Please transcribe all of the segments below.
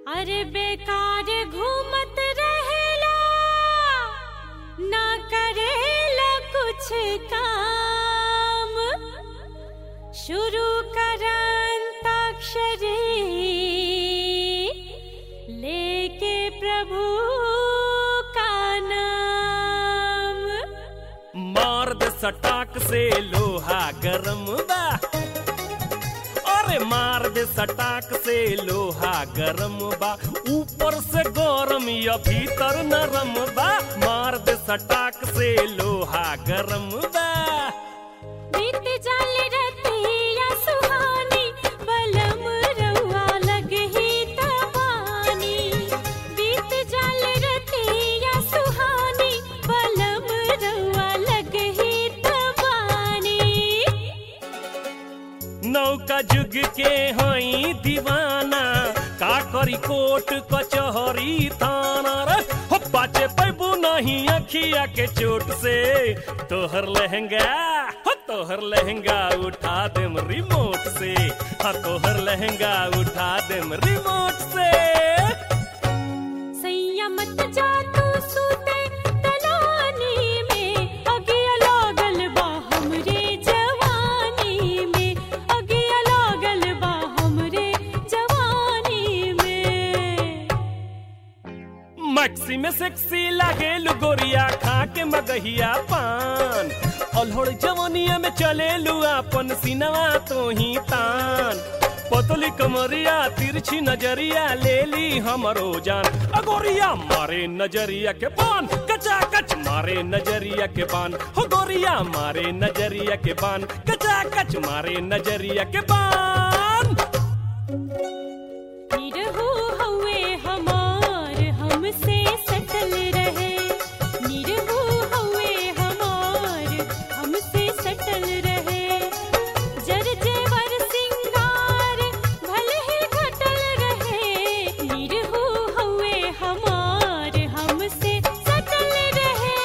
अरे बेकार घूमत रहेला ना करेला कुछ काम शुरू करन ताक्षरी लेके प्रभु का नाम मार दे सटाक से लोहा गरम बा अरे मार दे सटाक से लोहा गरम बा ऊपर से गरम या भीतर नरम बा मार दे सटाक से लोहा गरम बा बीत जाल रतिया सुहानी बलम रउआ लगही तबानी बीत जाल रतिया सुहानी बलम रउआ लगही तबानी नौका जुग के हई दीवाना का करी कोट कचहरी थाना रे हो पाचे पैबू नहीं अखिया के चोट से तोहर लहंगा हो तोहर लहंगा उठा देम रिमोट से हाँ तोहर लहंगा उठा देम रिमोट से सैया मत जा तू सूते तलानी में अगिया लागल बा हमरे जवानी में अगिया लागल बा हमरे जवानी में मैक्सी में सेक्सी लागे गोरिया खा के मगहिया पान अलहड़ जवनिया में चले अपन सिनवा तो ही तान पतली कमरिया तिरछी नजरिया ले ली हमरो जान अगोरिया मारे नजरिया के बान कचा कच मारे नजरिया के बान हो गोरिया मारे नजरिया के बान कचा कच मारे नजरिया के बान निरहु हउए हमार हमसे सटल रहे निरहु हउए हमार हमसे सटल रहे जर जेवर सिंगार भले ही घटल रहे निरहु हउए हमार हमसे सटल रहे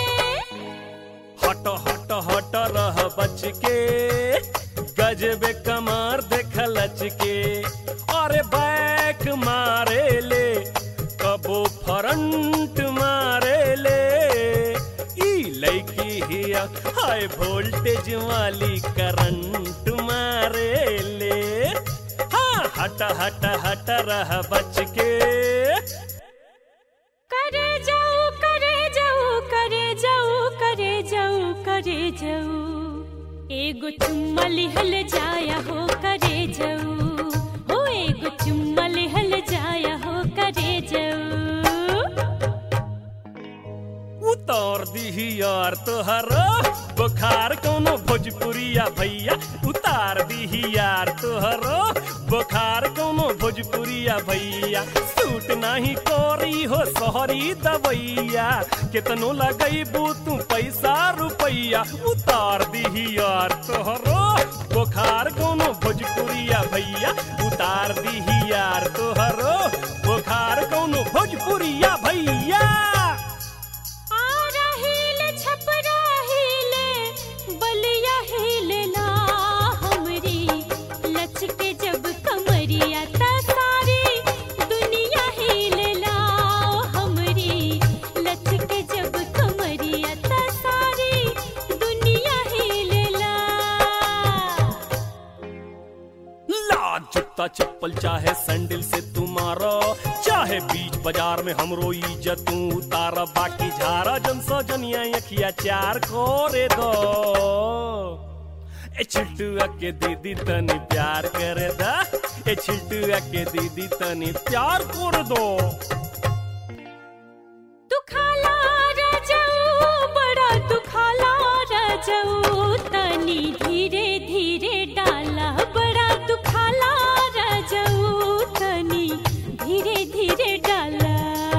हट हट हट रह बच के गजबे कमार देख लच के अरे बैक मारे ले कबो फ्रंट मारे ले ई लड़की हिया हाई वोल्टेज वाली करंट मारे ले हाँ हट हट हट रह बच के करे जाऊ करे जाऊ करे जाऊ करे जाऊ करे जाऊ एगो चुम्मा लिहल जाया हो करे जाऊ हो एगो चुम्मा लिहल जाया हो करे जाऊ उतार दीही यार तोहर बुखार कोनो भोजपुरिया भैया उतार दीही यार तोहर बुखार कोनो भोजपुरिया भैया सूट नहीं कोरी हो सोहरी दवैया कितनो लगैबू तू पैसा रुपैया उतार दीही यार तोहर बुखार कोनो भोजपुरिया भैया उतार दीही यार तोहर बुखार कोनो भोजपुरिया भैया आ रहीले छप रहीले बलिया हिलला हमरी लचके जब कमरिया त सारी दुनिया हिलला हमरी लचके जब कमरिया त सारी दुनिया हिलला लाज जूता चप्पल चाहे सैंडल से तुम्हारा चाहे बीच बाजार में हमरो इज्जत तू उतारा बाकी झारा जन सो जनिया अखिया चार करे दो ए छिल्टुआ के दीदी तनी प्यार करे दा ए छिल्टुआ के दीदी तनी प्यार कर दो दुखाला रजऊ बड़ा दुखाला रजऊ तनी धीरे धीरे डाला बड़ा दुखाला रजऊ तनी धीरे धीरे डाला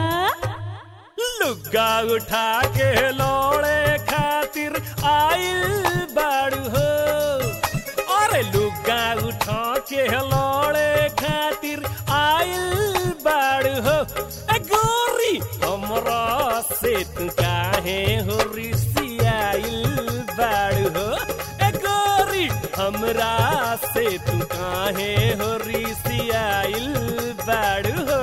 लुग्गा उठा के लोड़े खातिर आइल बाड़ू हो अरे लुग्गा उठा के लोड़े खातिर आइल बाड़ू हो ए गोरी हमरा से तू काहे हो रिसियाइल बाड़ू हो ए गोरी हमरा से तू काहे हो रिसियाइल बाड़ू हो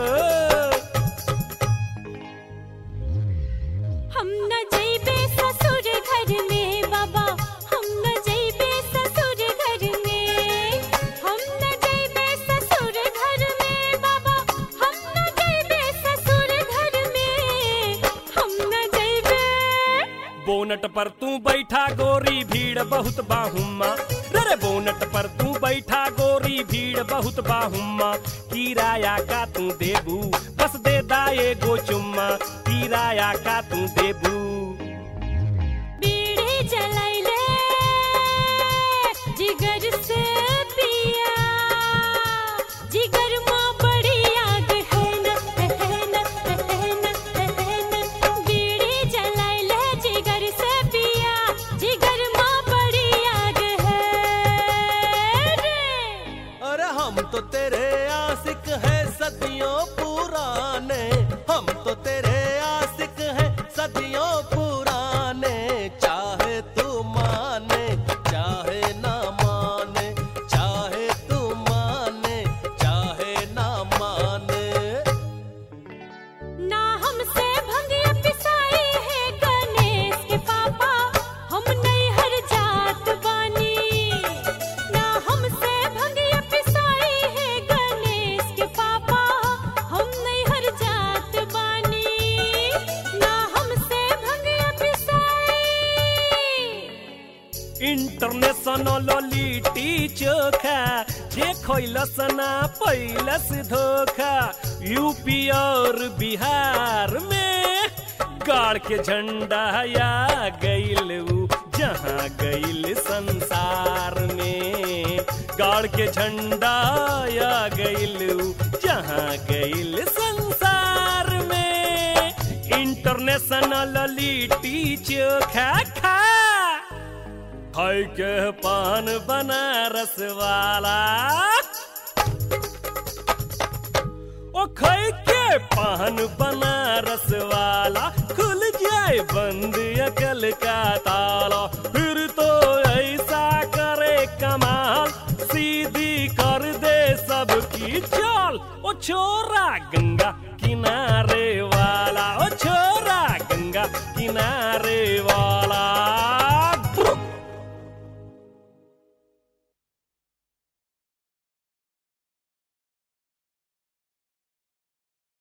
हम न जइबे ससुर घर में बाबा हम न जइबे ससुर घर में हम न जइबे ससुर घर में बाबा हम न जइबे ससुर घर में हम न जइबे बोनट पर तू बैठा गोरी भीड़ बहुत बाहुम्मा रे बोनट पर तू बैठा गोरी भीड़ बहुत बाहुम्मा किराया का तू देबू बस दे दाए गो चुम्मा किराया का तू देबू बीड़ी जलाइले जिगर से पिया जिगर माँ बड़ी याद है न है न है न है न बीड़ी जलाइले जिगर से पिया जिगर माँ बड़ी याद है रे अरे हम तो तेरे आशिक हैं सदियों पुराने हम तो तेरे आशिक हैं सदियों पुराने चाहे तू माने चाहे ना माने चाहे तू माने चाहे ना माने ना हमसे भंगिया पिसाई है गणेश के पापा हम नहीं हर जात बानी ना हमसे भंगिया पिसाई है गणेश के पापा हम नहीं हर जात बानी ना हमसे भंगिया पिसाई इंटरनेशनल लिट्टी चोखा जे खैलस ना पैलस धोखा यूपी और बिहार में गाड़ के झंडा या गईल ऊ जहाँ गईल संसार में गाड़ के झंडा या गईल ऊ जहाँ गईल संसार में इंटरनेशनल लिट्टी चोखा खा खाई के पान बनारस वाला ओ खाई के पान बनारस वाला खुल जाए बंद अकल का ताला फिर तो ऐसा करे कमाल सीधी कर दे सबकी चाल ओ छोरा गंगा किनारे वाला ओ छोरा गंगा किनारे